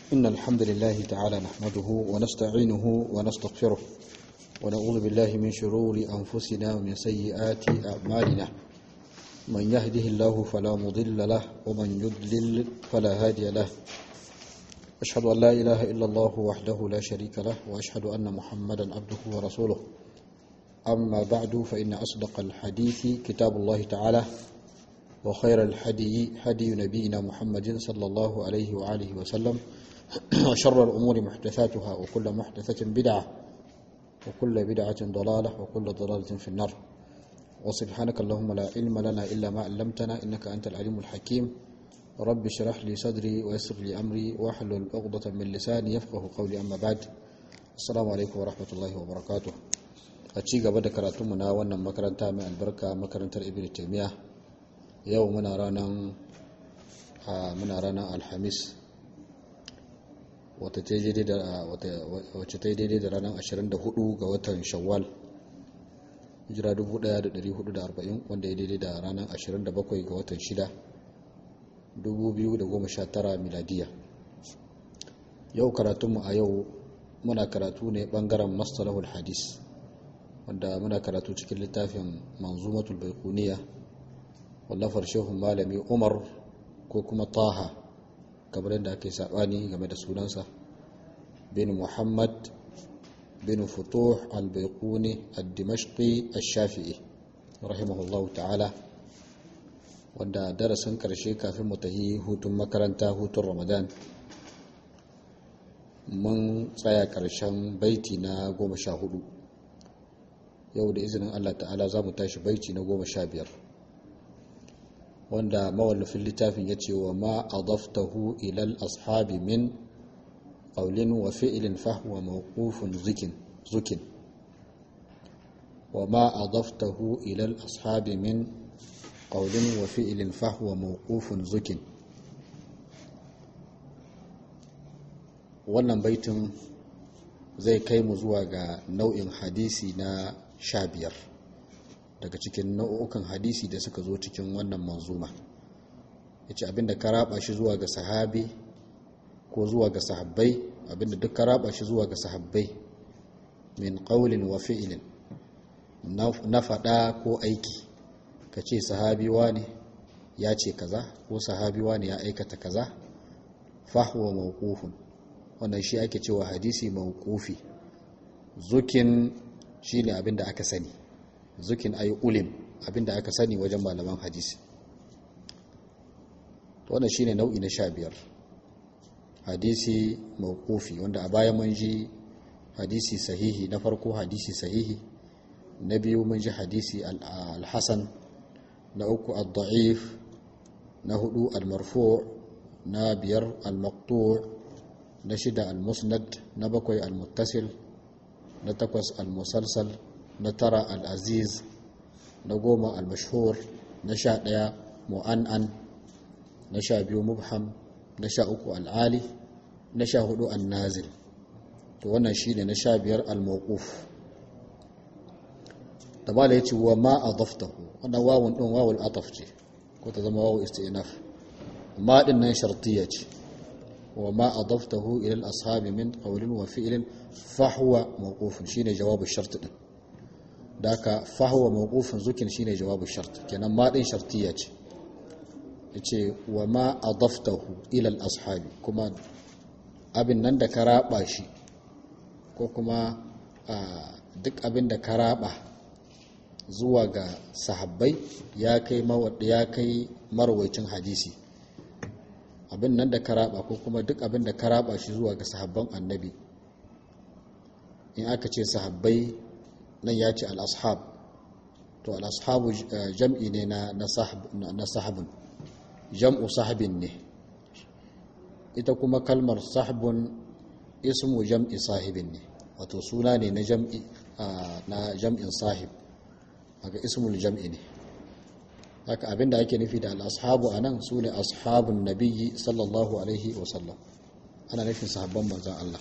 إن الحمد لله تعالى نحمده ونستعينه ونستغفره ونعوذ بالله من شرور أنفسنا ومن سيئات أعمالنا من يهده الله فلا مضل له ومن يضلل فلا هادي له أشهد أن لا إله إلا الله وحده لا شريك له وأشهد أن محمدا عبده ورسوله أما بعد فإن أصدق الحديث كتاب الله تعالى وخير الحدي هدي نبينا محمد صلى الله عليه وآله وسلم وشر الأمور محدثاتها وكل محدثة بدعة وكل بدعة ضلالة وكل ضلالة في النار وسبحانك اللهم لا علم لنا إلا ما علمتنا إنك أنت العليم الحكيم رب اشرح لي صدري ويسر لي أمري واحلل عقدة من لساني يفقه قولي أما بعد السلام عليكم ورحمة الله وبركاته أتشي قبل كراتمنا وانا مكرنتا من البركة مكرنتا ابن تيمية yau muna ranar muna ranar alhamis wacce ta yi daidai da ranar 24 ga watan shawwal hijira 1440 wanda ya daidai da ranar 27 ga watan 6 2019 miladiya yau karatunmu a yau muna karatu ne bangaren mastalahul hadis wanda muna karatu cikin littafin manzumatul baikuniya wallafar shehun malami umar ko kuma taha kamar yadda ake saɓani game da sunansa bin muhammad bin futuh al-baikuni al-dimashqi al-shafi'i rahimahullahu ta'ala wanda darasin karshe kafin mu tahi hutun makaranta hutun ramadan mun tsaya karshen baiti na goma sha hudu yau da izinin allah ta'ala za mu tashi baiti na goma sha biyar wanda mawallafin littafin ya ce wa ma adaftahu ilal ashabi min qawlin wa fi'lin fahwa mawqufun zikin zukin wa ma adaftahu ilal ashabi min qawlin wa fi'lin fahwa mawqufun zukin wannan baitin zai kai mu zuwa ga nau'in hadisi na sha biyar daga cikin nau'ukan hadisi da suka zo cikin wannan manzuma ya ce abinda ka raba shi zuwa ga sahabi ko zuwa ga sahabbai abinda duk ka raba shi zuwa ga sahabbai min ƙaulin wa fi'ilin na faɗa ko aiki ka ce sahabi ne ya ce kaza ko sahabi ne ya aikata kaza fahuwa mawqufun wannan shi ake cewa hadisi mawqufi zukin shine abinda aka sani zukin ayi ulim abinda aka sani wajen malaman hadisi wannan shine nau'i na sha biyar hadisi mawqufi wanda a baya mun ji hadisi sahihi na farko hadisi sahihi na biyu mun ji hadisi al-hasan na uku ad-da'if na hudu al-marfu' na biyar al-maqtu' na shida al-musnad na bakwai al-muttasil na takwas al-musalsal na tara al'aziz na goma al-mashhur na sha ɗaya mu'an'an na sha biyu mubham na sha uku al'ali na sha hudu al-nazil to wannan shi ne na sha biyar al-mawquf da ba da ya ce wa ma a daftahu wannan wawun ɗin wawul ataf ce ko ta zama wawu istinaf ma ɗin nan shartiya ce wa ma a daftahu ilal ashabi min qawlin wa fi'lin fahwa mawqufun shine jawabu shart din da aka fahawa mawqufin zukin shine jawabu shart kenan ma din shartiya ce yace wa ma adaftahu ila al-ashabi kuma abin nan da ka raba shi ko kuma duk abin da ka raba zuwa ga sahabbai ya kai ya kai marwaicin hadisi abin nan da ka raba ko kuma duk abin da ka raba shi zuwa ga sahabban annabi in aka ce sahabbai nan ya ce al'ashab to al'ashabu jam'i ne na sahabin jam'u sahabin ne ita kuma kalmar sahabin ismu jam'i sahibin ne wato suna ne na jam'in sahib haka ismul jam'i ne haka abinda ake nufi da al'ashabu a nan su ne ashabun nabiyyi sallallahu alaihi wasallam ana nufin sahabban manzan Allah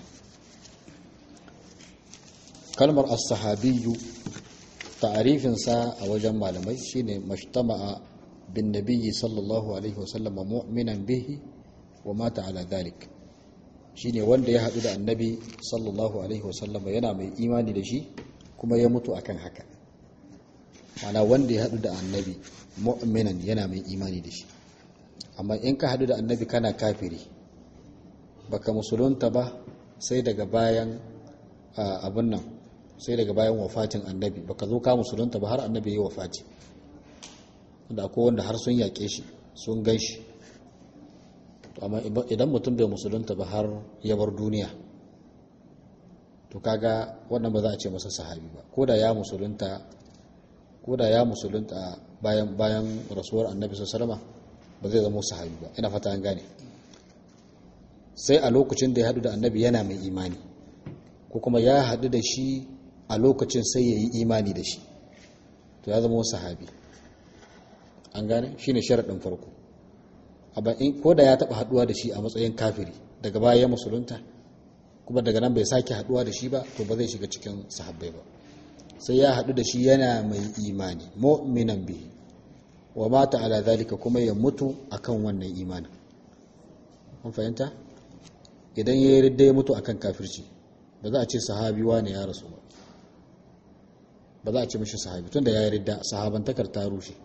kalmar as-sahabiyyu ta'arifinsa a wajen malamai shine mashtama'a bin nabiyyi sallallahu alaihi wasallam mu'minan bihi wa mata ala dhalik shine wanda ya haɗu da annabi sallallahu alaihi wasallama yana mai imani da shi kuma ya mutu akan haka mana wanda ya haɗu da annabi mu'minan yana mai imani da shi amma in ka haɗu da annabi kana kafiri baka musulunta ba sai daga bayan abin nan sai daga bayan wafatin annabi baka zo ka musulunta ba har annabi ya yi wafati da akwai wanda har sun yaƙe shi sun gan shi amma idan mutum bai musulunta ba har ya bar duniya to kaga wannan ba za a ce masa sahabi ba ko da ya musulunta ko da ya musulunta bayan bayan rasuwar annabi sallallahu ba zai zama sahabi ba ina fata an gane sai a lokacin da ya hadu da annabi yana mai imani ko kuma ya hadu da shi a lokacin sai ya yi imani da shi to ya zama sahabi an gane shine sharaɗin farko ko da ya taɓa haɗuwa da shi a matsayin kafiri daga baya ya musulunta kuma daga nan bai sake haɗuwa da shi ba to ba zai shiga cikin sahabbai ba sai ya haɗu da shi yana mai imani mu'minan bihi wa mata ala zalika kuma ya mutu akan wannan imanin an fahimta idan ya yarda ya mutu akan kafirci ba za a ce sahabi wane ya rasu ba ba za a ce mishi sahabi tunda ya yarda sahabantakar ta rushe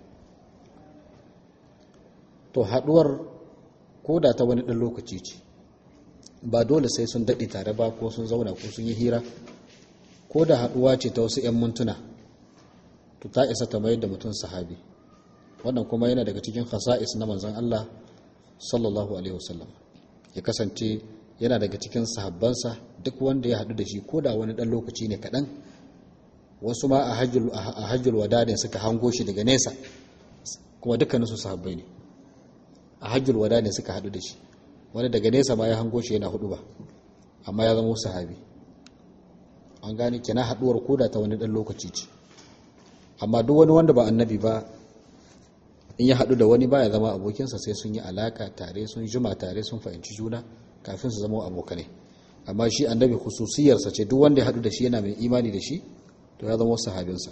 to haduwar ko da ta wani ɗan lokaci ce ba dole sai sun daɗe tare ba ko sun zauna ko sun yi hira ko da haduwa ce ta wasu 'yan mintuna to ta isa ta mayar da mutum sahabi wannan kuma yana daga cikin khasa'is na manzon Allah sallallahu alaihi wasallam ya kasance yana daga cikin sahabbansa duk wanda ya haɗu da shi ko da wani ɗan lokaci ne kaɗan wasu ma a hajjul wada ne suka hango shi daga nesa kuma dukkaninsu sahabbai ne a hajjul wada ne suka haɗu da shi wani daga nesa ma ya hango shi yana hudu ba amma ya zama sahabi an gane kina haɗuwar koda ta wani ɗan lokaci ce amma duk wani wanda ba annabi ba in ya haɗu da wani ba ya zama abokinsa sai sun yi alaka tare sun juma tare sun fahimci juna kafin su zama abokanai amma shi annabi khususiyarsa ce duk wanda ya haɗu da shi yana mai imani da shi to ya zama sahabinsa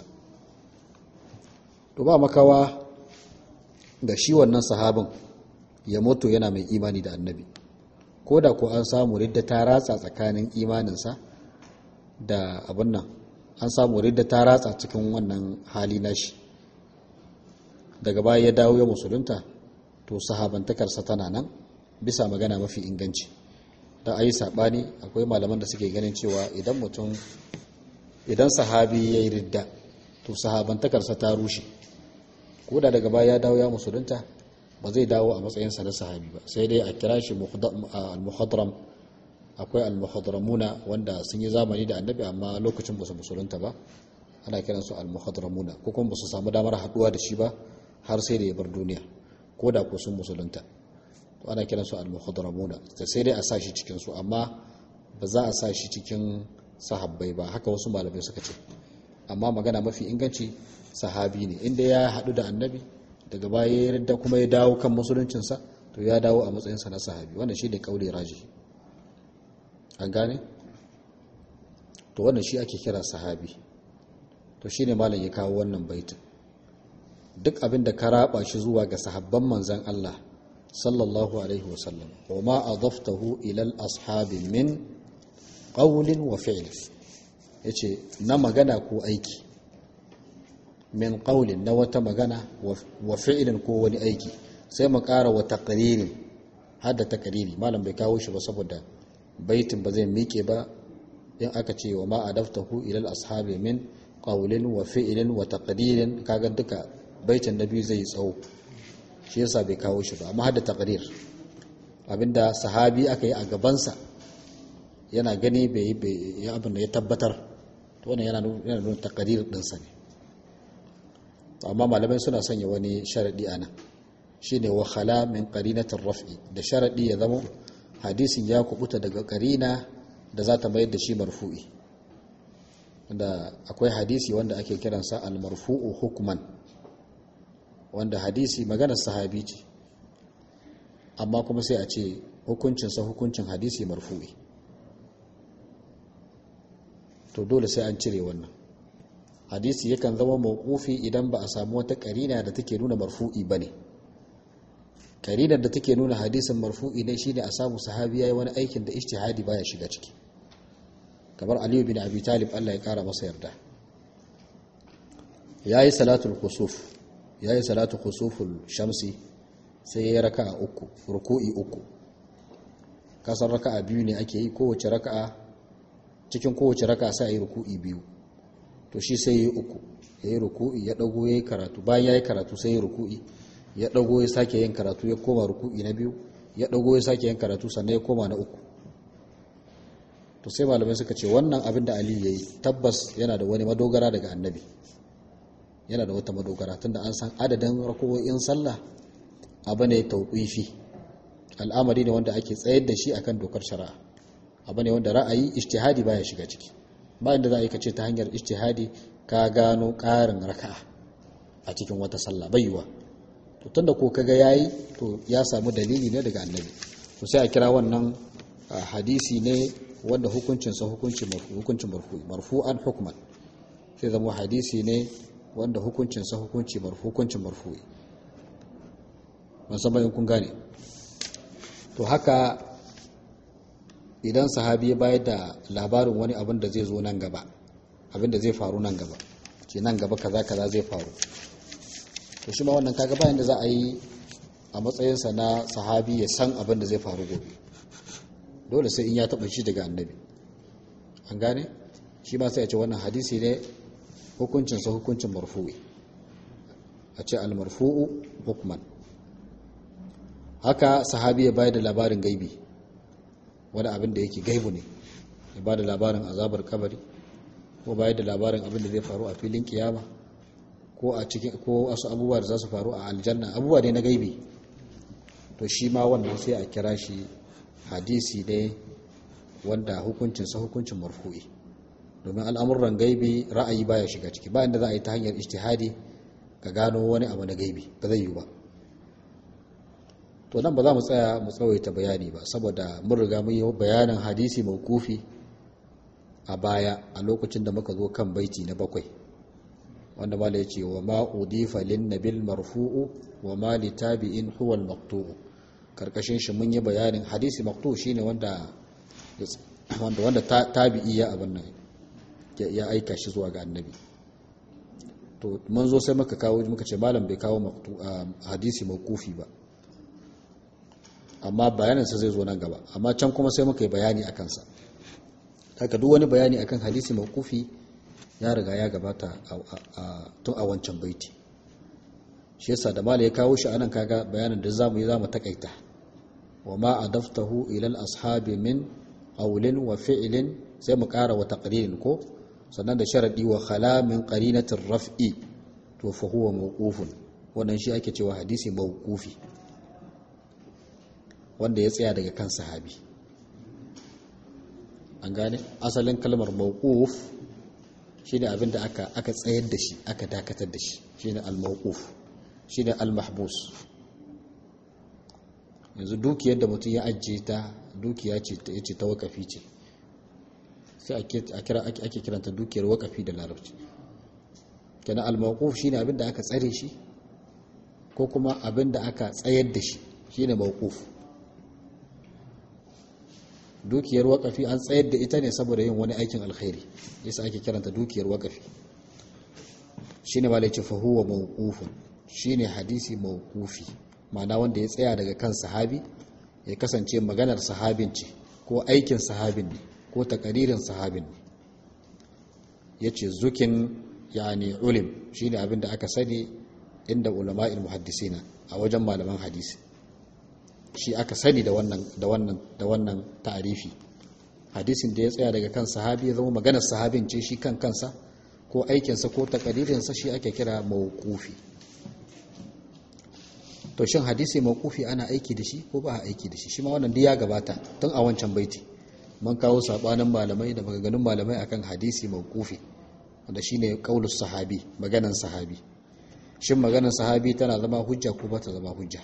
to ba makawa da shi wannan sahabin ya mutu yana mai imani da annabi ko da ko an samu ridda ta ratsa tsakanin imaninsa da abin nan an samu ridda ta ratsa cikin wannan hali nashi daga baya ya dawo ya musulunta to sahabantakarsa tana nan bisa magana mafi inganci da ayi sabani akwai malaman da suke ganin cewa idan mutum idan sahabi ya yi ridda to sahabantakarsa ta rushe ko da daga baya ya dawo ya musulunta ba zai dawo a matsayinsa na sahabi ba sai dai a kira shi al-muhadram akwai al-muhadramuna wanda sun yi zamani da annabi amma lokacin ba su musulunta ba ana kiransu al-muhadramuna ko kuma ba su samu damar haduwa da shi ba har sai da ya bar duniya ko da ko sun musulunta to ana kiransu al-muhadramuna sai dai a sa shi cikin su amma ba za a sa shi cikin sahabbai ba haka wasu malamai suka ce amma magana mafi inganci sahabi ne inda ya haɗu da annabi daga baya ya yarda kuma ya dawo kan musuluncinsa to ya dawo a matsayinsa na sahabi wannan shi ne kauli raji an gane to wannan shi ake kira sahabi to shi ne malam ya kawo wannan baitin duk abin da ka raba shi zuwa ga sahabban manzan Allah sallallahu alaihi wasallam wa ma adaftahu ila al-ashabi min qawlin wa fi'l yace na magana ko aiki min qawlin na wata magana wa fi'lin ko wani aiki sai mu ƙara wa taqririn hadda taqriri malam bai kawo shi ba saboda baitin ba zai mike ba in aka ce wa ma adaftahu ila al-ashabi min qawlin wa fi'lin wa taqririn kaga duka baitin na biyu zai tsawo shi yasa bai kawo shi ba amma hadda taqrir abinda sahabi aka yi a gabansa yana gani bai yi abin da ya tabbatar to wannan yana yana nuna taqrir din sa ne amma malamai suna sanya wani sharadi ana shine wa khala min qarinatir raf'i da sharadi ya zama hadisin ya kubuta daga qarina da za ta mayar da shi marfu'i da akwai hadisi wanda ake kiransa al-marfu'u hukman wanda hadisi maganar sahabi ce amma kuma sai a ce hukuncinsa hukuncin hadisi marfu'i to dole sai an cire wannan hadisi yakan zama mawqufi idan ba a samu wata karina da take nuna marfu'i bane karidar da take nuna hadisin marfu'i ne shine a samu sahabi yayi wani aikin da ijtihadi baya shiga ciki kamar aliyu bin abi talib Allah ya kara masa yarda yayi salatul kusuf yayi salatu kusuful shamsi sai yayi raka'a uku ruku'i uku kasar raka'a biyu ne ake yi kowace raka'a cikin kowace raka'a sai yi ruku'i biyu to shi sai yayi uku yayi ruku'i ya dago yayi karatu bayan yayi karatu sai yayi ruku'i ya dago ya sake yin karatu ya koma ruku'i na biyu ya dago ya sake yin karatu sannan ya koma na uku to sai malamai suka ce wannan abin da Ali yayi tabbas yana da wani madogara daga annabi yana da wata madogara tunda an san adadin rakowoyin sallah abu ne tauqifi al'amari ne wanda ake tsayar da shi akan dokar shari'a abu ne wanda ra'ayi ijtihadi baya shiga ciki bayan da za a yi kace ta hanyar ijtihadi ka gano ƙarin raka'a a cikin wata sallah baiwa to tunda ko kaga yayi to ya samu dalili ne daga annabi to sai a kira wannan hadisi ne wanda hukuncin sa hukunci hukuncin marfu marfu'an hukman sai zama hadisi ne wanda hukuncin sa hukunci marfu hukuncin marfu'i musamman in kun gane to haka idan sahabi ya bayar da labarin wani abin da zai zo nan gaba abin da zai faru nan gaba ce nan gaba kaza kaza zai faru to shi ma wannan kaga bayan da za a yi a matsayinsa na sahabi ya san abin da zai faru gobe dole sai in ya taba shi daga annabi an gane shi ma sai a ce wannan hadisi ne hukuncinsa hukuncin marfu'i a ce al-marfu'u hukman haka sahabi ya bayar da labarin gaibi wani abin da yake gaibu ne ya ba da labarin azabar kabari ko bayar da labarin abin da zai faru a filin kiyama ko a cikin ko wasu abubuwa da za su faru a aljanna abubuwa ne na gaibi to shi ma wannan sai a kira shi hadisi ne wanda hukuncinsa hukuncin marfu'i domin al'amuran gaibi ra'ayi baya shiga ciki bayan da za a yi ta hanyar ijtihadi ka gano wani abu na gaibi ba zai yi ba to nan ba za mu tsaya mu tsawaita bayani ba saboda mun riga mun yi bayanin hadisi mawqufi a baya a lokacin da muka zo kan baiti na bakwai wanda mala yace wa ma udifa lin nabil marfu'u wa ma li tabi'in huwa al maqtu'u karkashin shi mun yi bayanin hadisi maqtu shine wanda wanda wanda tabi'i ya abin nan ya aika shi zuwa ga annabi to mun zo sai muka kawo muka ce malam bai kawo maqtu hadisi mawqufi ba amma bayaninsa zai zo nan gaba amma can kuma sai muka yi bayani a kansa haka duk wani bayani akan hadisi mawqufi ya riga ya gabata tun a wancan baiti shi yasa da mala ya kawo shi anan kaga bayanin da zamu yi zamu takaita wa ma adaftahu ila al-ashabi min qawlin wa fi'lin sai mu ƙara wa taqririn ko sannan da sharadi wa khala min qarinatir raf'i to fa huwa mawqufun wannan shi ake cewa hadisi mawqufi wanda ya tsaya daga kan sahabi an gane asalin kalmar mawquf shine abin da aka aka tsayar da shi aka dakatar da shi shine al-mawquf shine al-mahbus yanzu dukiyar da mutum ya ajiye ta dukiya ce ta yace ta wakafi ce sai a kira ake kiranta dukiyar wakafi da larabci kenan al-mawquf shine abin da aka tsare shi ko kuma abin da aka tsayar da shi shine mawquf dukiyar wakafi an tsayar da ita ne saboda yin wani aikin alkhairi yasa ake kiranta dukiyar wakafi shine malai ce fahuwa mawqufun shine hadisi mawqufi ma'ana wanda ya tsaya daga kan sahabi ya kasance maganar sahabin ce ko aikin sahabin ne ko takaririn sahabin ne yace zukin yani ulim shine abin da aka sani inda ulama'il muhaddisina a wajen malaman hadisi shi aka sani da wannan da wannan da wannan ta'arifi hadisin da ya tsaya daga kan sahabi ya zama maganar sahabin ce shi kan kansa ko aikinsa ko takadirinsa shi ake kira mawqufi to shin hadisi mawqufi ana aiki da shi ko ba a aiki da shi shi ma wannan duk ya gabata tun a wancan baiti mun kawo sabanin malamai da maganganun malamai akan hadisi mawqufi wanda shine qaulus sahabi maganar sahabi shin maganar sahabi tana zama hujja ko ba ta zama hujja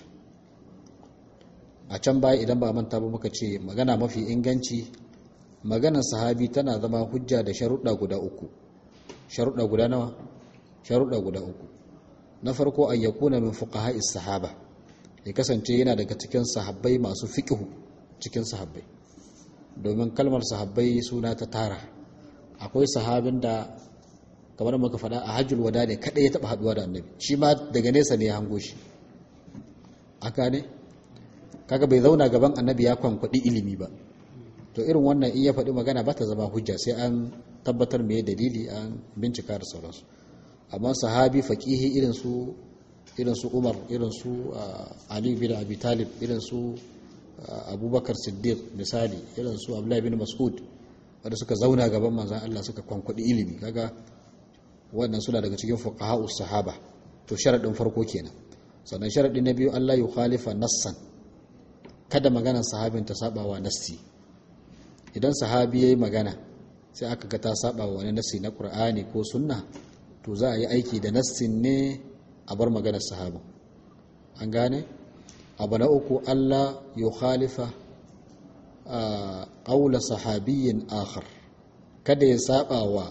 a can baya idan ba manta ba muka ce magana mafi inganci maganar sahabi tana zama hujja da sharuɗa guda uku sharuɗa guda nawa sharuɗa guda uku na farko an yakuna min fuqaha'is sahaba ya kasance yana daga cikin sahabbai masu fiƙihu cikin sahabbai domin kalmar sahabbai suna ta tara akwai sahabin da kamar muka faɗa a hajjul wada ne kaɗai ya taɓa haɗuwa da annabi shi ma daga nesa ne ya hango shi aka ne kaga bai zauna gaban annabi ya kwankwaɗi ilimi ba to irin wannan in ya faɗi magana ba ta zama hujja sai an tabbatar me dalili an bincika da sauransu amma sahabi faƙihi irin su irin su umar irin su ali bin abi talib irin su abubakar siddiq misali irin su abdullahi bin mas'ud wanda suka zauna gaban manzan Allah suka kwankwadi ilimi kaga wannan suna daga cikin fuqaha'us sahaba to sharadin farko kenan sannan sharadi na biyu Allah ya khalifa nassan kada maganar sahabin ta sabawa nassi idan sahabi yayi magana sai aka ga ta sabawa wani nassi na Qur'ani ko sunna to za a yi aiki da nassin ne a bar maganar sahabin an gane abu na uku Allah ya khalifa a ƙaula sahabiyyin akhar kada ya saba wa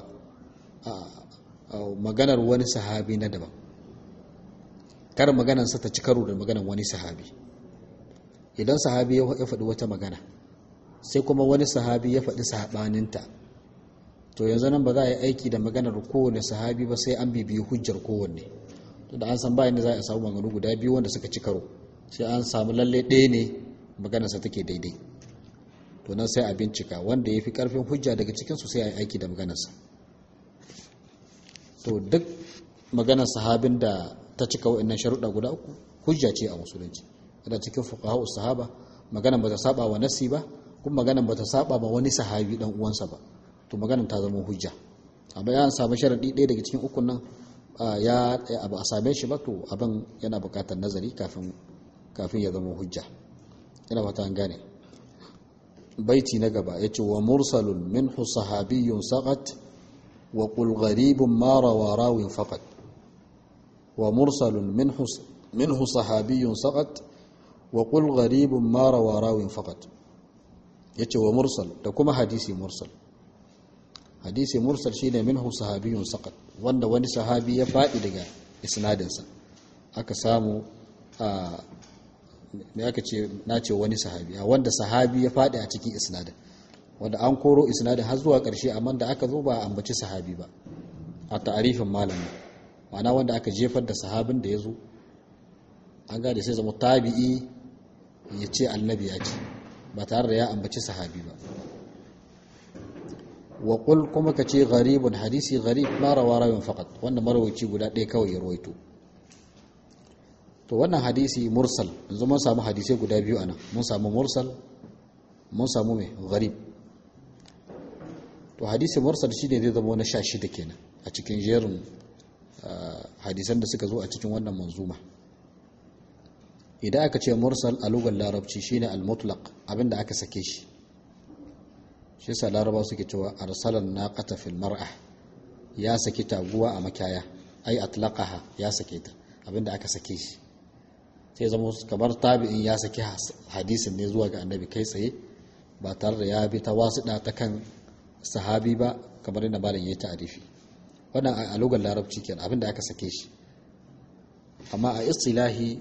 maganar wani sahabi na daban kar maganarsa ta ci karo da maganar wani sahabi idan sahabi ya faɗi wata magana sai kuma wani sahabi ya faɗi saɓaninta to yanzu nan ba za a yi aiki da maganar kowane sahabi ba sai an bibiyi hujjar kowanne to da an san bayan da za a samu maganganu guda biyu wanda suka ci karo sai an samu lalle ɗaya ne maganarsa take daidai to nan sai a bincika wanda ya fi ƙarfin hujja daga cikinsu sai a yi aiki da maganarsa to duk maganar sahabin da ta cika wa'annan sharuɗa guda uku hujja ce a musulunci yana cikin fuqaha sahaba maganar ba ta saba wa nasi ba kuma maganar ba ta saba ma wani sahabi dan uwansa ba to maganar ta zama hujja amma ya samu sharaɗi ɗaya daga cikin ukun nan ya abu a same shi ba to abin yana buƙatar nazari kafin kafin ya zama hujja ina fata an gane baiti na gaba yace wa mursalun minhu sahabiyyun saqat wa qul gharibun ma rawa rawin faqat wa mursalun minhu minhu sahabiyyun saqat wa qul gharibun ma rawa rawin faqat yace wa mursal da kuma hadisi mursal hadisi mursal shine minhu sahabiyyun saqat wanda wani sahabi ya fadi daga isnadinsa aka samu a me aka ce na ce wani sahabi a wanda sahabi ya faɗi a cikin isnadin wanda an koro isnadin har zuwa ƙarshe amma da aka zo ba a ambaci sahabi ba a ta'arifin malami ma'ana wanda aka jefar da sahabin da ya zo an gada sai zama tabi'i ya ce annabi ya ce ba tare da ya ambaci sahabi ba wa qul kuma ka ce gharibun hadisi gharib ma rawa rawin faqat wanda marawaci guda ɗaya kawai ya rawaito to wannan hadisi mursal yanzu mun samu hadisai guda biyu anan mun samu mursal mun samu mai gharib to hadisi mursal shine zai zama na 16 kenan a cikin jerin hadisan da suka zo a cikin wannan manzuma idan aka ce mursal a lugar larabci shine al-mutlaq abinda aka sake shi shi yasa laraba suke cewa arsalan naqata fil mar'a ya saki taguwa a makaya ai atlaqaha ya sake ta abinda aka sake shi sai zama kamar tabi'in ya saki hadisin ne zuwa ga annabi kai tsaye ba tare da ya bi ta wasuɗa ta kan sahabi ba kamar yadda malam ya yi ta'arifi wannan a lugar larabci kenan abinda aka sake shi amma a istilahi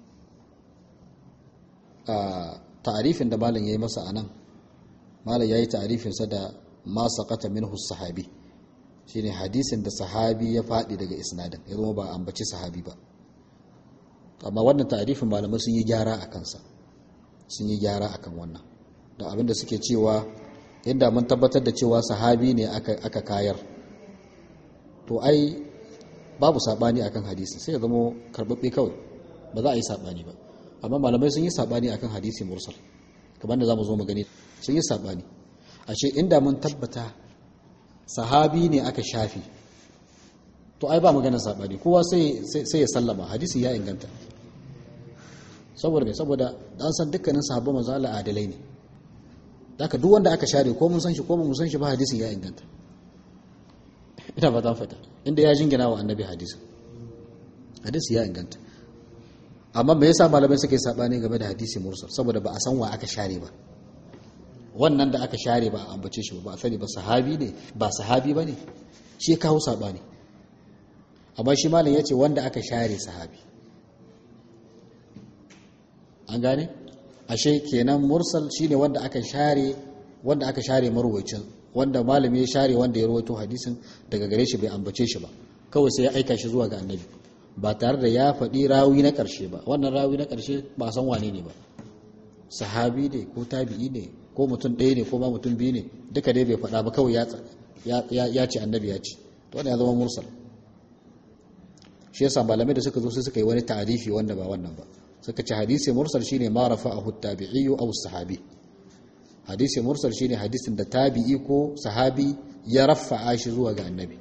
a ta'arifin da malam ya yi masa anan malam ya yi ta'arifinsa da ma saqata minhu sahabi shine hadisin da sahabi ya faɗi daga isnadin ya zama ba ambaci sahabi ba amma wannan tarifin malamai sun yi gyara a kansa sun yi gyara akan wannan don abinda suke cewa yadda mun tabbatar da cewa sahabi ne aka kayar to ai babu sabani akan hadisi sai ya zama karbabbe kawai ba za a yi sabani ba amma malamai sun yi sabani akan hadisi mursal kamar da za mu zo mu gani sun yi sabani a ce inda mun tabbata sahabi ne aka shafi to ai ba magana sabani kowa sai ya sallama hadisi ya inganta saboda mai saboda an san dukkanin sahabban manzo Allah adalai ne haka duk wanda aka share ko mun san shi ko mun san shi ba hadisin ya inganta ina ba ta fata inda ya jingina wa annabi hadisin hadisi ya inganta amma me yasa malamai suke sabani game da hadisi mursal saboda ba a san wa aka share ba wannan da aka share ba a ambace shi ba a sani ba sahabi ne ba sahabi ba ne shi ya kawo sabani amma shi malam ya ce wanda aka share sahabi an gane ashe kenan mursal shine wanda aka share wanda aka share marwayacin wanda malami ya share wanda ya rawaito hadisin daga gare shi bai ambace shi ba kawai sai ya aika shi zuwa ga annabi ba tare da ya faɗi rawi na ƙarshe ba wannan rawi na ƙarshe ba san wane ne ba sahabi ne ko tabi'i ne ko mutum ɗaya ne ko ba mutum biyu ne duka dai bai faɗa ba kawai ya ce annabi ya ce to wannan ya zama mursal shi yasa malamai da suka zo sai suka yi wani tarifi wanda ba wannan ba suka ce hadisi mursal shine ma rafa'ahu tabi'i aw sahabi hadisi mursal shine hadisin da tabi'i ko sahabi ya rafa'a shi zuwa ga annabi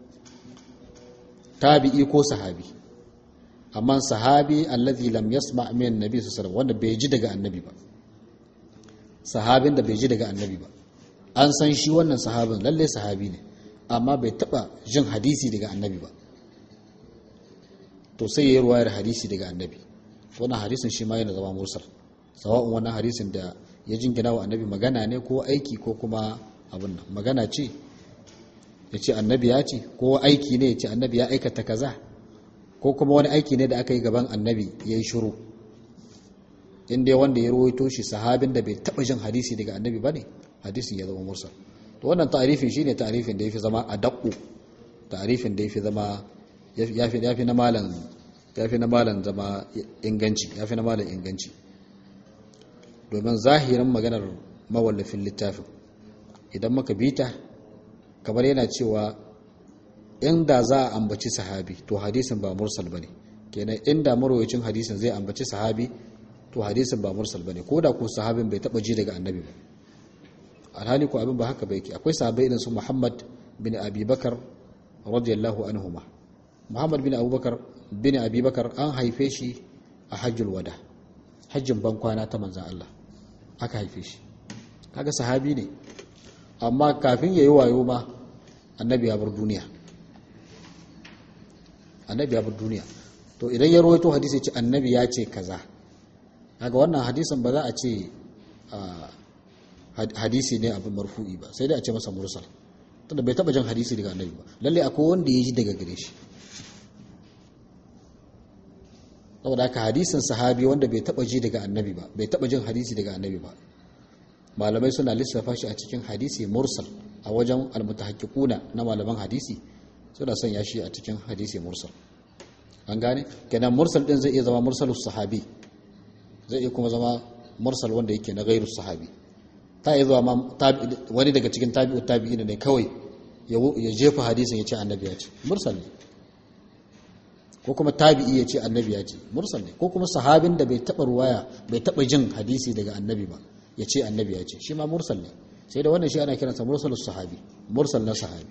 tabi'i ko sahabi amma sahabi allazi lam yasma min annabi sallallahu alaihi wasallam wanda bai ji daga annabi ba sahabin da bai ji daga annabi ba an san shi wannan sahabin lalle sahabi ne amma bai taba jin hadisi daga annabi ba to sai yayi ruwayar hadisi daga annabi wannan hadisin shi ma yana zama mursal sawa'un wannan hadisin da ya jingina wa annabi magana ne ko aiki ko kuma abin nan magana ce ya ce annabi ya ce ko aiki ne ya ce annabi ya aikata kaza ko kuma wani aiki ne da aka yi gaban annabi ya yi shuru inda wanda ya rawaito shi sahabin da bai taɓa jin hadisi daga annabi ba ne hadisin ya zama mursal to wannan ta'arifin shine ta'arifin da ya fi zama a daƙu ta'arifin da ya fi zama ya fi na malan ya fi na malan zama inganci ya fi na malan inganci domin zahirin maganar mawallafin littafin idan muka bita kamar yana cewa inda za a ambaci sahabi to hadisin ba mursal bane kenan inda marwayacin hadisin zai ambaci sahabi to hadisin ba mursal bane ko da ko sahabin bai taba ji daga annabi ba alhali ko abin ba haka bai ke akwai sahabbai irin su Muhammad bin Abi Bakar radiyallahu anhuma Muhammad bin Abubakar bin Abi Bakar an haife shi a Hajjul Wada hajjin ban kwana ta manzan Allah aka haife shi kaga sahabi ne amma kafin yayi wayo ma annabi ya bar duniya annabi ya bar duniya to idan ya rawaito hadisi ce annabi ya ce kaza kaga wannan hadisin ba za a ce hadisi ne abin marfu'i ba sai dai a ce masa mursal tunda bai taba jin hadisi daga annabi ba lalle akwai wanda ya ji daga gare shi saboda haka hadisin sahabi wanda bai taba ji daga annabi ba bai taba jin hadisi daga annabi ba malamai suna lissafa shi a cikin hadisi mursal a wajen almutahaqqiquna na malaman hadisi suna sanya shi a cikin hadisi mursal an gane kenan mursal din zai iya zama mursalus sahabi zai iya kuma zama mursal wanda yake na gairu sahabi ta iya zuwa wani daga cikin tabi'u tabi'ina ne kawai ya jefa hadisin ya ce annabi ya ce mursal ne ko kuma tabi'i ya ce annabi ya ce mursal ne ko kuma sahabin da bai taba ruwaya bai taba jin hadisi daga annabi ba ya ce annabi ya ce shi ma mursal ne sai da wannan shi ana kiransa mursalus sahabi mursal na sahabi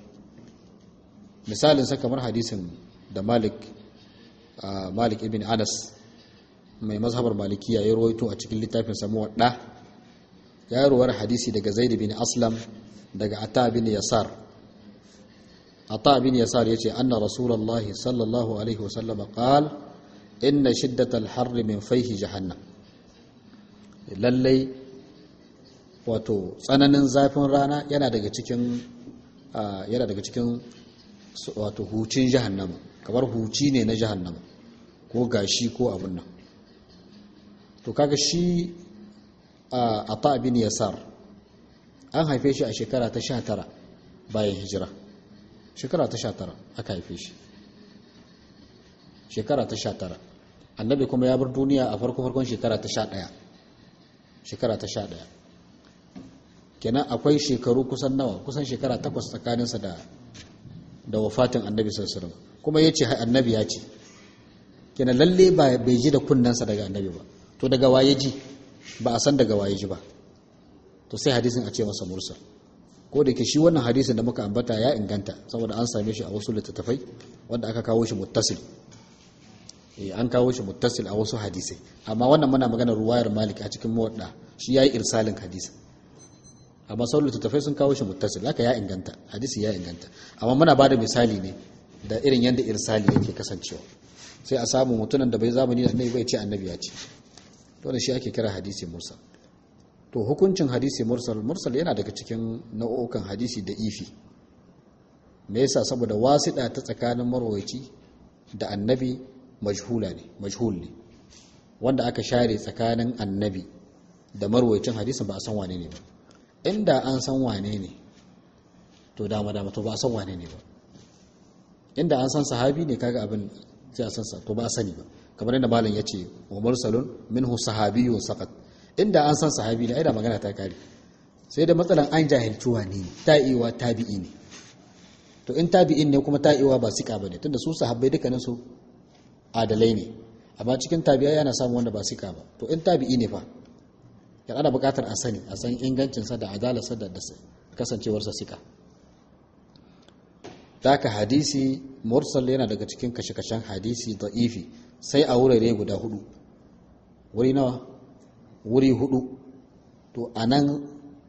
misalin sa kamar hadisin da malik malik ibn anas mai mazhabar malikiya ya rawaito a cikin littafin sa muwadda ya ruwar hadisi daga zaid bin aslam daga ata bin yasar ata bin yasar yace anna rasulullahi sallallahu alaihi wasallam qala inna shiddatal harri min fayhi jahannam lallai wato tsananin zafin rana yana daga cikin yana daga cikin wato hucin jahannama kamar huci ne na jahannama ko gashi ko abin nan to kaga shi a ta bin yasar an haife shi a shekara ta sha tara bayan hijira shekara ta sha tara aka haife shi shekara ta sha tara annabi kuma ya bar duniya a farko farkon shekara ta sha ɗaya shekara ta sha ɗaya kenan akwai shekaru kusan nawa kusan shekara takwas tsakaninsa da da wafatin annabi sallallahu alaihi kuma ya ce annabi ya ce kenan lalle ba bai ji da kunnensa daga annabi ba to daga waye ji ba a san daga waye ji ba to sai hadisin a ce masa mursal ko da ke shi wannan hadisin da muka ambata ya inganta saboda an same shi a wasu littattafai wanda aka kawo shi muttasil eh an kawo shi muttasil a wasu hadisai amma wannan muna magana ruwayar malik a cikin muwadda shi yayi irsalin hadisi amma sauran littattafai sun kawo shi muttasil haka ya inganta hadisi ya inganta amma muna bada misali ne da irin yadda irsali yake kasancewa sai a samu mutumin da bai zamani da annabi bai ce annabi ya ce to shi ake kira hadisi mursal to hukuncin hadisi mursal mursal yana daga cikin nau'ukan hadisi da ifi me yasa saboda wasiɗa ta tsakanin marwaci da annabi majhula ne majhul ne wanda aka share tsakanin annabi da marwaicin hadisin ba a san wane ne ba inda an san wane ne to dama dama to ba a san wane ne ba inda an san sahabi ne kaga abin sai a san sa to ba a sani ba kamar yadda malam ya ce wa mursalun minhu sahabiyyun saqat inda an san sahabi ne ai da magana ta kare sai da matsalan an jahilci wane ne ta'iwa tabi'i ne to in tabi'in ne kuma ta'iwa ba sika bane tunda su sahabbai dukkanin su adalai ne amma cikin tabi'a yana samu wanda ba sika ba to in tabi'i ne fa yana ana buƙatar a sani a san ingancinsa da adalarsa da kasancewarsa sika taka hadisi mursal yana daga cikin kashe-kashen hadisi da'ifi sai a wurare guda hudu wuri nawa wuri hudu to a nan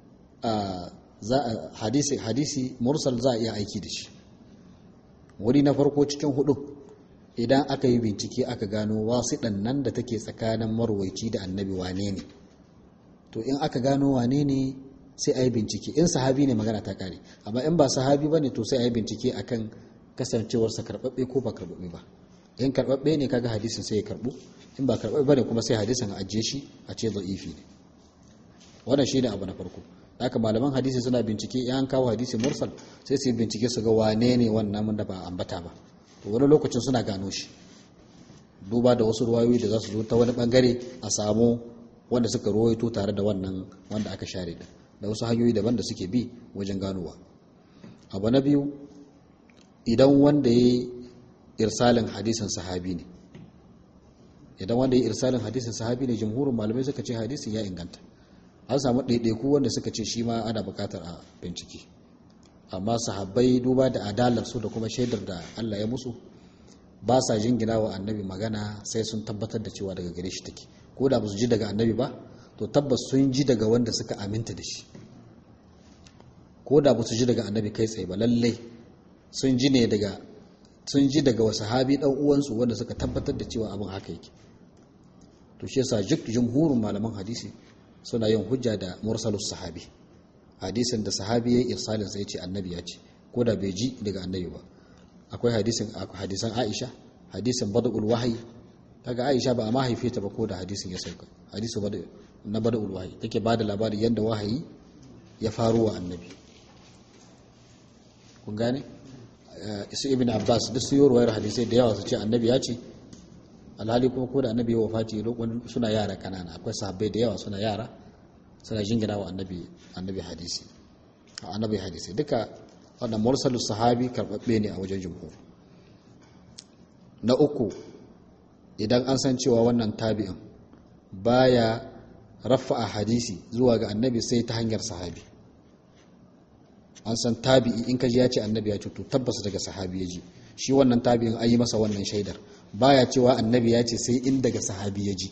hadisi, hadisi mursal za a iya aiki da shi wuri na farko cikin hudu idan aka yi bincike aka gano wasu nan da take tsakanin marwaici da annabi wane ne to in aka gano wane ne sai a yi bincike in sahabi ne magana ta kare amma in ba sahabi ba ne to sai a yi bincike akan kasancewarsa karɓaɓɓe ko ba karɓaɓɓe ba in karɓaɓɓe ne kaga hadisin sai ya karɓu in ba karɓaɓɓe ba ne kuma sai hadisin a ajiye shi a ce za'ifi ne wannan shi ne abu na farko haka malaman hadisi suna bincike in an kawo hadisi mursal sai su yi bincike su ga wane ne wannan da ba ambata ba to wani lokacin suna gano shi duba da wasu ruwayoyi da za su zo ta wani bangare a samu wanda suka ruwaito tare da wannan wanda aka share da da wasu hanyoyi daban da suke bi wajen ganowa abu na biyu idan wanda ya yi irsalin hadisin sahabi ne idan wanda ya yi irsalin hadisin sahabi ne jamhurin malamai suka ce hadisin ya inganta an samu ɗaiɗaiku wanda suka ce shi ma ana buƙatar a bincike amma sahabbai duba da adalarsu da kuma shaidar da allah ya musu ba sa jingina wa annabi magana sai sun tabbatar da cewa daga gare shi take ko da ba su ji daga annabi ba to tabbas sun ji daga wanda suka aminta da shi ko da ba su ji daga annabi kai tsaye ba lallai sun ji ne daga sun ji daga wasu sahabi dan uwansu wanda suka tabbatar da cewa abin haka yake to shi yasa jumhurin malaman hadisi suna yin hujja da mursalus sahabi hadisin da sahabi ya irsalin sai ce annabi ya ce ko da bai ji daga annabi ba akwai hadisin hadisan Aisha hadisin badul wahyi kaga Aisha ba a mahaife ta ba ko da hadisin ya sauka hadisu na badul wahyi take bada labari yanda wahayi ya faru wa annabi kun gane isu ibn Abbas duk su yi ruwayar hadisai da yawa su ce annabi ya ce alhali kuma ko da annabi ya wafati lokacin suna yara kanana akwai sahabbai da yawa suna yara suna jingina wa annabi annabi hadisi annabi hadisi duka wannan mursalus sahabi karbabbe ne a wajen jumhur na uku idan an san cewa wannan tabi'in baya rafa'a hadisi zuwa ga annabi sai ta hanyar sahabi an san tabi'i in kaji ya ce annabi ya ce to tabbas daga sahabi ya ji shi wannan tabi'in an yi masa wannan shaidar baya cewa annabi ya ce sai in daga sahabi ya ji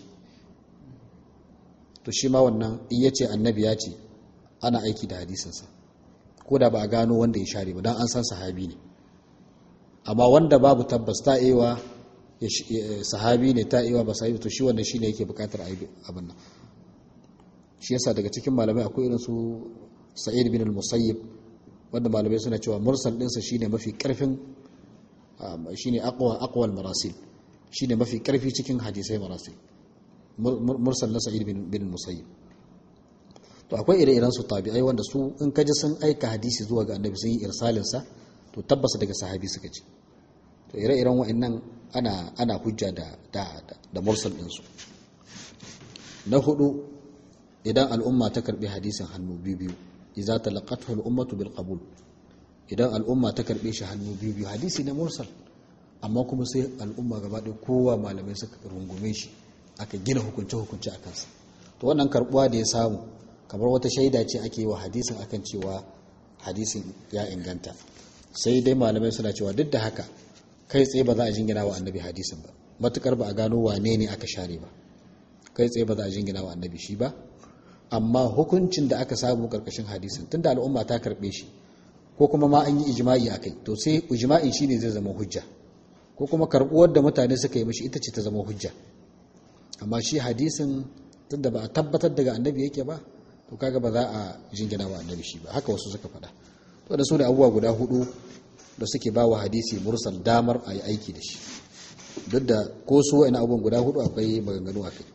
to shi ma wannan in ya ce annabi ya ce ana aiki da hadisinsa ko da ba a gano wanda ya share ba don an san sahabi ne amma wanda babu tabbas ta ewa sahabi ne ta ewa ba sahabi to shi wanda shi ne yake bukatar abin nan shi yasa daga cikin malamai akwai irin su sa'id bin al-musayyib wanda malamai suna cewa mursal ɗinsa shine mafi karfin shine aqwa aqwal marasil shine mafi karfi cikin hadisai marasil mursal na sa'id bin musayyib to akwai ire-iren su tabi'ai wanda su in kaji sun aika hadisi zuwa ga annabi sun yi irsalin sa to tabbas daga sahabi suka ci to ire-iren wa'annan ana ana hujja da da da mursal din su na hudu idan al'umma ta karbi hadisin hannu biyu biyu idza talaqathu al-ummatu bil qabul idan al'umma ta karbe shi hannu biyu biyu hadisi na mursal amma kuma sai al'umma gaba ɗaya kowa malamai suka rungume shi aka gina hukunce hukunce a kansa to wannan karbuwa da ya samu kamar wata shaida ce ake yi wa hadisin akan cewa hadisin ya inganta sai dai malamai suna cewa duk da haka kai tsaye ba za a jingina wa annabi hadisin ba matukar ba a gano wane ne aka share ba kai tsaye ba za a jingina wa annabi shi ba amma hukuncin da aka samu karkashin hadisin tunda al'umma ta karbe shi ko kuma ma an yi ijma'i akai to sai ijma'i shine zai zama hujja ko kuma karbuwar da mutane suka yi mishi ita ce ta zama hujja amma shi hadisin tunda ba a tabbatar daga annabi yake ba to kaga ba za a jingina wa annabi shi ba haka wasu suka faɗa to da su da abubuwa guda hudu da suke ba wa hadisi mursal damar a yi aiki da shi duk da ko su wa'ina abubuwan guda hudu akwai maganganu a kai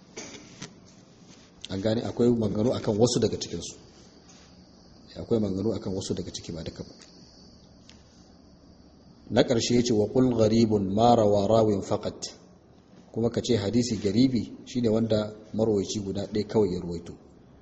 an gane akwai maganganu akan wasu daga cikinsu akwai maganganu akan wasu daga ciki ba duka ba na ƙarshe ya ce wa ƙul gharibun mara wa rawin faƙat kuma ka ce hadisi garibi shine wanda marwaici guda ɗaya kawai ya ruwaito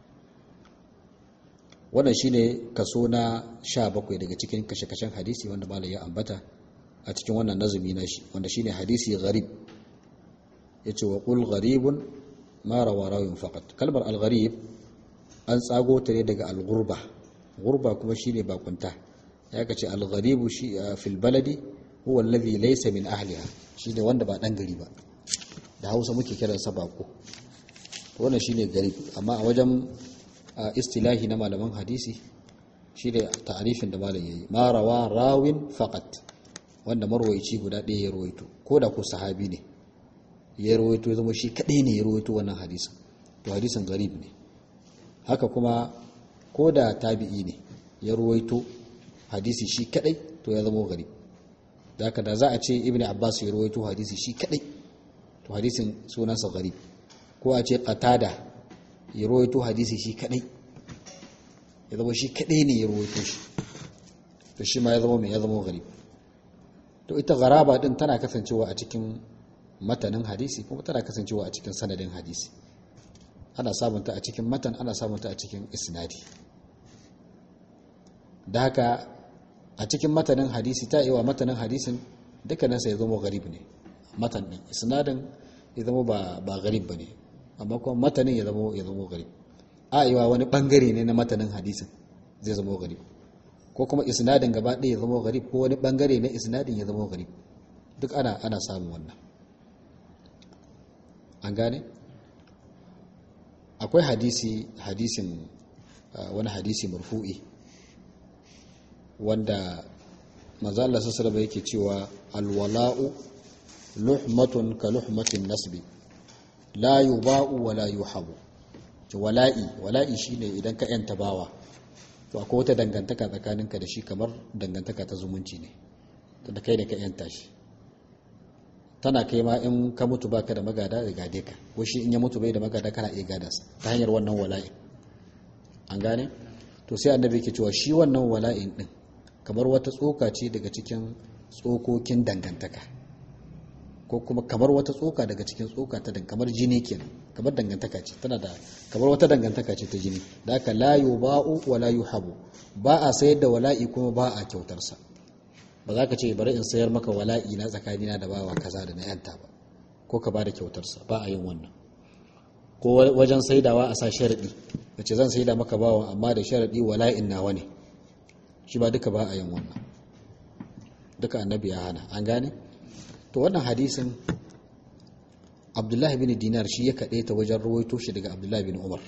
wannan shine kaso na sha bakwai daga cikin kashe-kashen hadisi wanda malam ya ambata a cikin wannan nazumi na shi wanda shine hadisi gharib ya ce wa ƙul gharibun mara wa rawin faƙat kalmar al-gharib an tsago ta ne daga al-gurba gurba kuma shine bakunta ya kace al-gharibu shi fil baladi huwa alladhi laysa min ahliha shine wanda ba dan gari ba da Hausa muke kiran sa bako wannan shine garib amma a wajen istilahi na malaman hadisi shine ta'arifin da malam yayi ma rawa rawin faqat wanda marwayi guda ɗaya ya rawaito ko da ko sahabi ne ya rawaito zama shi kadai ne ya rawaito wannan hadisin to hadisin garib ne haka kuma ko da tabi'i ne ya ruwaito hadisi shi kadai to ya zama gari da haka da za a ce ibn abbas ya ruwaito hadisi shi kadai to hadisin sunansa gari ko a ce qatada ya ruwaito hadisi shi kadai ya zama shi kadai ne ya ruwaito shi to shi ma ya zama mai ya zama gari to ita garaba din tana kasancewa a cikin matanin hadisi kuma tana kasancewa a cikin sanadin hadisi ana samunta a cikin matan ana samunta a cikin isnadi da haka a cikin matanin hadisi ta yi wa matanin hadisin dukkaninsa ya zama garib ne matan ɗin isnadin ya zama ba garib ba ne amma kuma matanin ya zama ya zama garib a yi wa wani ɓangare ne na matanin hadisin zai zama garib ko kuma isnadin gaba ɗaya ya zama garib ko wani ɓangare na isnadin ya zama garib duk ana ana samun wannan an gane akwai hadisi hadisin wani hadisi marfu'i wanda manzo Allah sallallahu alaihi yake cewa alwala'u luhmatun ka luhmatin nasbi la yuba'u wa la yuhabu to wala'i wala'i shine idan ka yanta bawa to akwai wata dangantaka tsakaninka da shi kamar dangantaka ta zumunci ne to da kai da ka yanta shi tana kai ma in ka mutu baka da magada da gade ka ko shi in ya mutu bai da magada kana iya gada sa ta hanyar wannan wala'i an gane to sai annabi yake cewa shi wannan wala'in din kamar wata tsoka ce daga cikin tsokokin dangantaka ko kuma kamar wata tsoka daga cikin tsoka ta kamar jini kenan kamar dangantaka ce tana da kamar wata dangantaka ce ta jini da aka la yuba'u wa la yuhabu ba a sayar da wala'i kuma ba a kyautar sa ba za ka ce bari in sayar maka wala'i na tsakanina da bawa kaza da na yanta ba ko ka ba da kyautar sa ba a yin wannan ko wajen saidawa a sa sharadi kace zan saida maka bawa amma da sharadi wala'in nawa ne shi ba duka ba a yin wannan duka annabi ya hana an gane to wannan hadisin abdullahi bin dinar shi ya kaɗe ta wajen rawaito shi daga abdullahi bin umar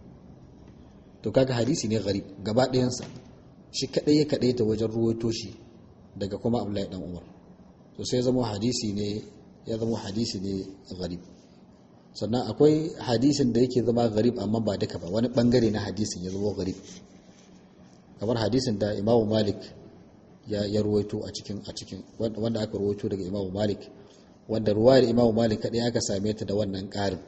to kaga hadisi ne gharib gaba ɗayansa shi kaɗai ya kaɗe ta wajen rawaito shi daga kuma abdullahi dan umar to sai zama hadisi ne ya zama hadisi ne gharib sannan akwai hadisin da yake zama gharib amma ba duka ba wani bangare na hadisin ya zama gharib kamar hadisin da imamu malik ya, ya ruwaito a cikin a cikin wanda aka ruwaito daga imamu malik wanda ruwayar imamu malik kaɗai aka same ta da wannan ƙarin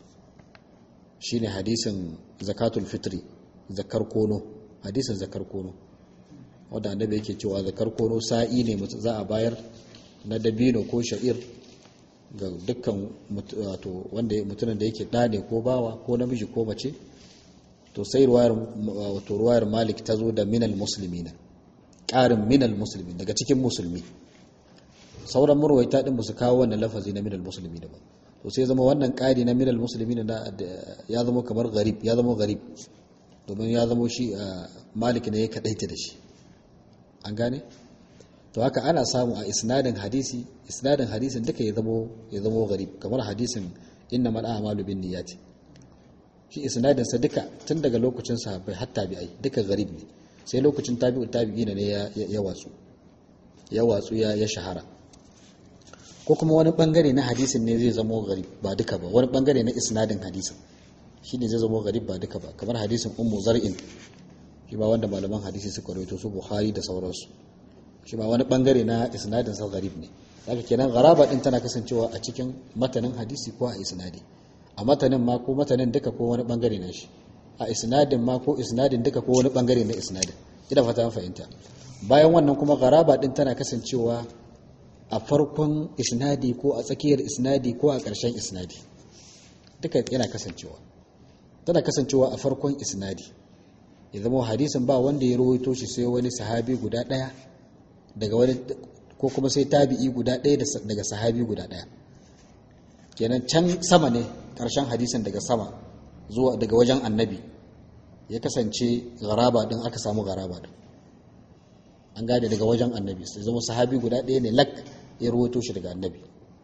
shine hadisin zakatul fitri zakar kono hadisin zakar kono wanda annabi yake cewa zakar kono sa'i ne za a bayar na dabino ko sha'ir ga dukkan wato wanda mutumin da yake ɗa ne ko bawa ko namiji ko mace to sai ruwayar wato ruwayar malik ta zo da minal muslimina ƙarin minal musulmi daga cikin musulmi sauran murwaita din su kawo wannan lafazi na minal musulmi da ba to sai zama wannan ƙari na minal musulmi na ya zama kamar garib ya zama garib domin ya zama shi malik ne ya kadaita da shi an gane to haka ana samu a isnadin hadisi isnadin hadisin duka ya zama ya zama garib kamar hadisin inna mal a'malu bin niyyati shi isnadin sa duka tun daga lokacin sahabbai hatta bi'ai duka garib ne sai lokacin tabi'u tabi'ina ne ya watsu ya watsu ya shahara ko kuma wani bangare na hadisin ne zai zama garib ba duka ba wani bangare na isnadin hadisin shi ne zai zama garib ba duka ba kamar hadisin ummu zar'in shi ba wanda malaman hadisi suka rawaito su bukhari da sauransu shi ma wani bangare na isnadin sa gharib ne haka kenan gharaba din tana kasancewa a cikin matanin hadisi ko a isnadi a matanin ma ko matanin duka ko wani bangare na shi a isnadin ma ko isnadin duka ko wani bangare na isnadin ina fata an fahimta bayan wannan kuma gharaba din tana kasancewa a farkon isnadi ko a tsakiyar isnadi ko a ƙarshen isnadi duka yana kasancewa tana kasancewa a farkon isnadi ya zama hadisin ba wanda ya rawaito shi sai wani sahabi guda ɗaya daga wani ko kuma sai tabi'i guda ɗaya daga sahabi guda ɗaya kenan can sama ne ƙarshen hadisin daga sama zuwa daga wajen annabi ya kasance garaba din aka samu garaba din an gane daga wajen annabi sai zama sahabi guda ɗaya ne lak ya rawaito shi daga annabi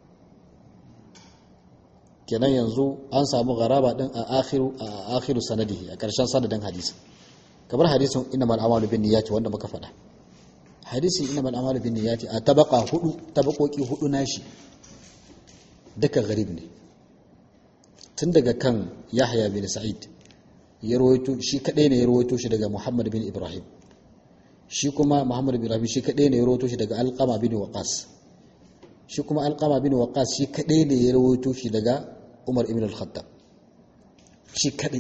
kenan yanzu an samu garaba din a akhiru a akhiru sanadihi a ƙarshen sanadin hadisi kamar hadisin innamal a'malu bin niyyati wanda muka faɗa hadisi innamal a'malu bin niyyati a tabaka hudu tabakoki hudu nashi duka garib ne tun daga kan Yahya bin Sa'id ya rawaito shi kadai ne ya rawaito shi daga Muhammad bin Ibrahim shi kuma Muhammad bin Ibrahim shi kadai ne ya rawaito shi daga Alqama bin Waqas shi kuma Alqama bin Waqas shi kadai ne ya rawaito shi daga Umar ibn al-Khattab shi kadai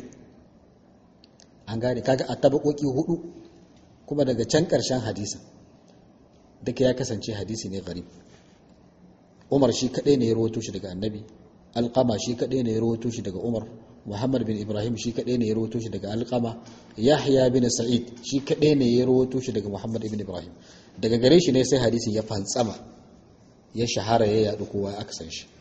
an gane kaga a tabakoki hudu kuma daga can karshen hadisin duka ya kasance hadisi ne gharib Umar shi kadai ne ya rawaito shi daga Annabi Alqama shi kadai ne ya rawaito shi daga Umar Muhammad bin Ibrahim shi kadai ne ya rawaito shi daga Alqama Yahya bin Sa'id shi kadai ne ya rawaito shi daga Muhammad ibn Ibrahim daga gare shi ne sai hadisin ya fantsama ya shahara ya yadu kowa aka san shi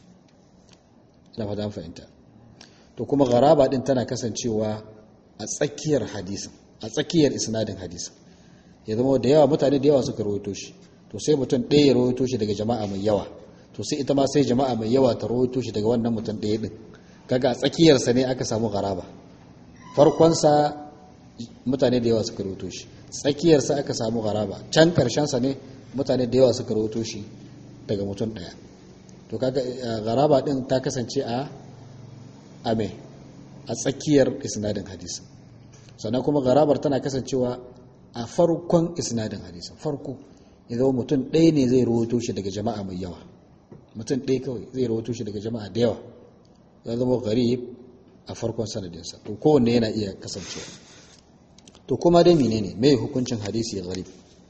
ina fata fahimta to kuma garaba din tana kasancewa a tsakiyar hadisin a tsakiyar isnadin hadisin ya zama da yawa mutane da yawa suka rawaito shi to sai mutum ɗaya ya rawaito shi daga jama'a mai yawa to sai ita ma sai jama'a mai yawa ta rawaito shi daga wannan mutum ɗaya din kaga a tsakiyarsa ne aka samu garaba farkonsa mutane da yawa suka rawaito shi tsakiyarsa aka samu garaba can karshensa ne mutane da yawa suka rawaito shi daga mutum ɗaya to kaga garaba din ta kasance a ame a tsakiyar isnadin hadisi sannan kuma garabar tana kasancewa a farkon isnadin hadisi farko idan mutum ɗaya ne zai rawaito shi daga jama'a mai yawa mutum ɗaya kawai zai rawaito shi daga jama'a da yawa ya zama garib a farkon sanadinsa to kowanne yana iya kasancewa to kuma dai menene mai hukuncin hadisi garib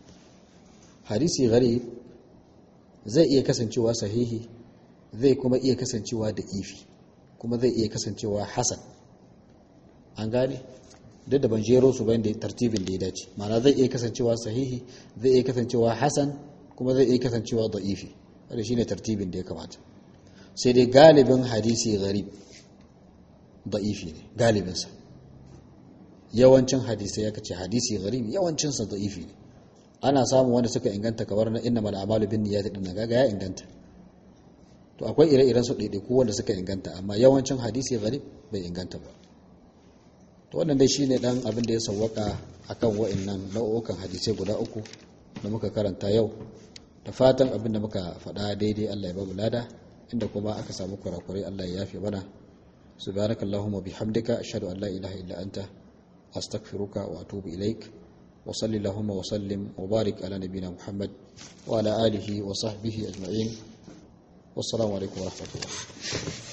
hadisi garib zai iya kasancewa sahihi zai kuma iya kasancewa da ifi kuma zai iya kasancewa hasan an gane duk da ban jero su bayan da tartibin da ya dace mana zai iya kasancewa sahihi zai iya kasancewa hasan kuma zai iya kasancewa da ifi wanda shine tartibin da ya kamata sai dai galibin hadisi gharib da'ifi ne galibinsa yawancin hadisai ya kace hadisi gharib yawancinsa da'ifi ne ana samun wanda suka inganta kamar na inna mal amalu bin niyyati din gaga ya inganta to akwai ire-iren su ɗaiɗaiku wanda suka inganta amma yawancin hadisi gharib bai inganta ba to wannan dai shine dan abin da ya sawwaka akan wa'annan nau'ukan hadisai guda uku da muka karanta yau da fatan abin da muka faɗa daidai Allah ya babu lada inda kuma aka samu kurakurai Allah ya yafe mana subhanakallahumma bihamdika ashhadu an la ilaha illa anta astaghfiruka wa atubu ilaik wa sallallahu wa sallim wa barik ala nabiyyina muhammad wa ala alihi wa sahbihi ajma'in wassalamu alaikum wa rahmatullah